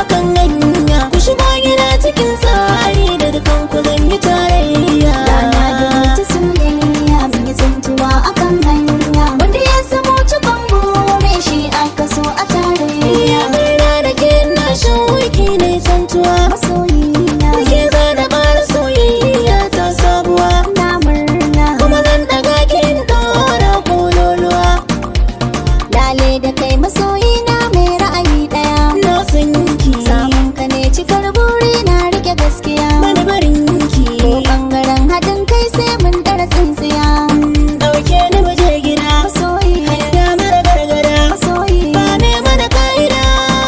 akan hanya ku shigo gida cikin tsari da dukan ku zan yi tarayya Rana da wata soyayya mun yi tsintuwa akan hanya Wanda ya samu cikon bure shi aka so a Ya tarayya murna da ke na shauki ne santuwa Masoyina Da ke zana ƙara soyayya ta sabuwa na murna Kuma zan ɗaga kin ɗora kololuwa Lale da kai masoyina mai ra'ayi ɗaya Na san ki Samun ka ne cikar buri na rike gaskiya Bani barin ki Ko ɓangaren haɗin kai sai mun ɗara tsintsiya Ɗauke ni waje gida Masoyi Ya mara gargada Masoyi Ba ne mana ka'ida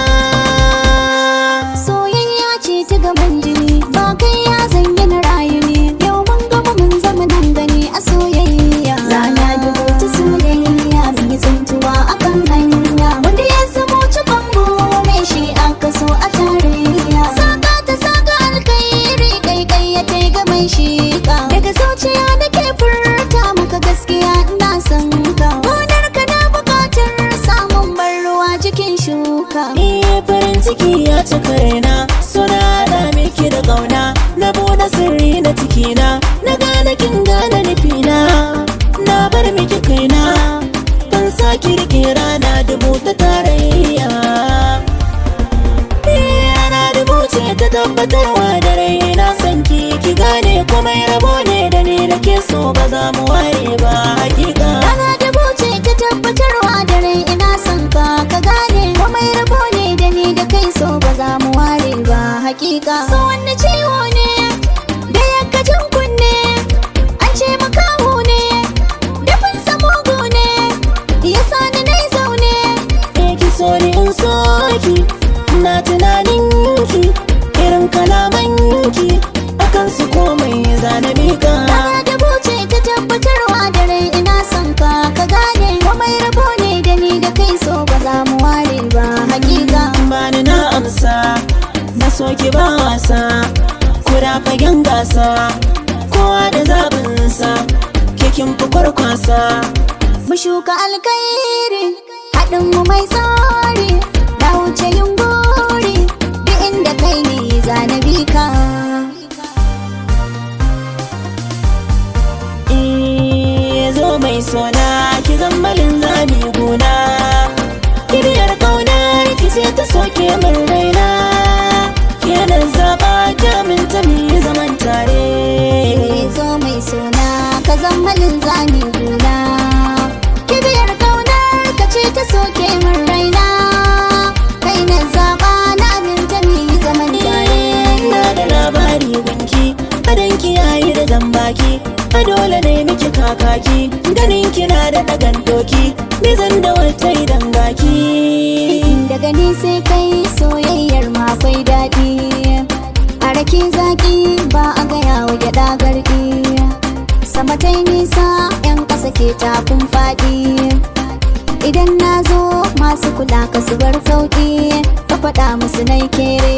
Soyayya ce ta gaban jini ba kai ya zanyi na rayu ne yau mun gama mun zama nan gani a soyayya rana dubu ta soyayya mun yi tsintuwa akan hanya wanda ya zamo cikon bure shi aka so a tarayya saka ta saka alkairi kai kai ya kai ga mai shika daga zuciya nake furta maka gaskiya ina son ka gonar ka na bukatar samun ban ruwa jikin shuka Iya farin ciki ya cika raina Suna da miki da ƙauna Na buɗe sirri na cikina Na gane kin gane nufina Na bar miki kaina Ban saki rike rana dubu ta tarayya Iya rana dubu ce ta tabbatarwa da rai na san ki ki gane kuma rabo ne da ni da ke so ba za mu ware ba hakika Rana da buce ta tabbatarwa da rai ina son ka ka gane komai rabo ne da ni da kai so ba za mu ware ba hakika so wanne ciwo ne da yakkacin kunne an ce makaho ne dafin samugu ne ya sani nai zaune Eh ki so ni in so ki na tunanin ki irin kalaman ki akan su komai zana mika Rana da buce ta tabbatarwa da rai ina son ka ka gane komai rabo ne da ni da kai so ba za mu ware ba hakika bani na amsa na so ki ba wasa kura fagen gasa kowa da zaɓinsa ke kin fi kwarkwasa mu shuka alkairi haɗin mu mai tsari na wuce yin buri duk inda kai ne zanabi ka Eh zo mai sona ki zambalin zabi guna kiriyar kaunar ki ce ta soke min raina kenan zaba jamin ta mi zaman tare zo mai suna ka zammalin zami guna kibiyar kaunar ka ce ta soke min raina kai na zaɓa na aminta mu yi zaman tare na da labari gunki adan ki yayi da zambaki a dole ne miki kakaki ganin kina da dagan doki bizan da wata idan gaki daga ni sai kai soyayyar ma akwai daɗi a rake zaki ba a gaya wa gyaɗa garɗi sama ta nisa yan ƙasa ke takun faɗi idan na zo masu kula ka su bar sauƙi ka faɗa musu nai kere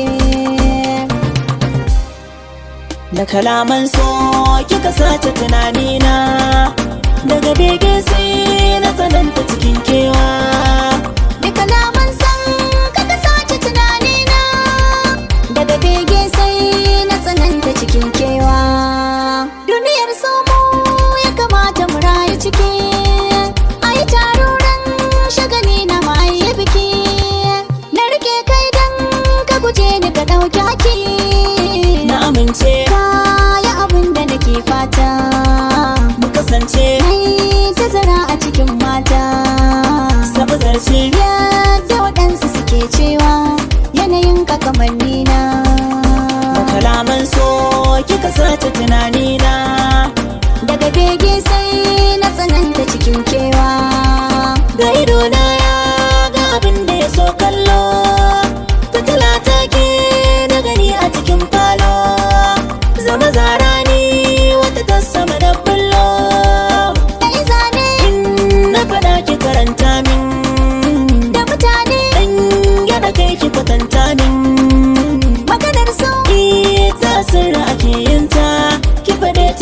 da kalaman so kika sace tunanina daga bege sai na tsananta cikin kewa da kalaman san ka sace tunanina daga bege sai na tsananta cikin kewa duniyar somo ya kamata mu rayu ciki ai taruran shagali na ma'ayi biki na rike kai dan ka guje ni ka ɗauki haki na amince kaya abin da nake fata mu kasance Ai tazara a cikin mata sabu zarce yadda waɗansu suke cewa yanayin ka kamar nina da kalaman so kika sace tunanina daga bege sai na tsananta cikin kewa ga idona ya ga abin da ya so kallo fitila ta ke na gani a cikin falo zama zara ni wata ta sama da bullo kai zane in na faɗa ki karanta min da mutane dan gyara kai ki kwatanta min maganar so ita sirra ake yin ta ki faɗe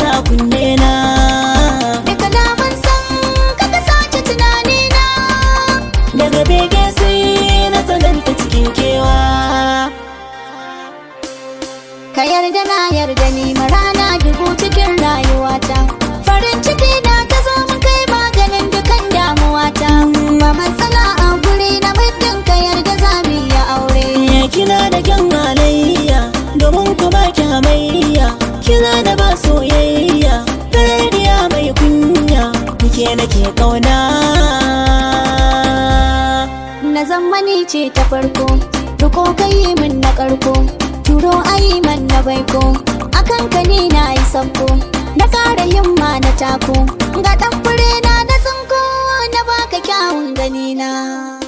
kira da ba soyayya Kararriya mai kunya Nike nake kauna Na zammani ce ta farko Ruko kai min na karko Turo ayi man na baiko Akan ka ni na yi sabko Na kara himma na tako Ga ɗan fure na na tsinko Na baka kyawun ganina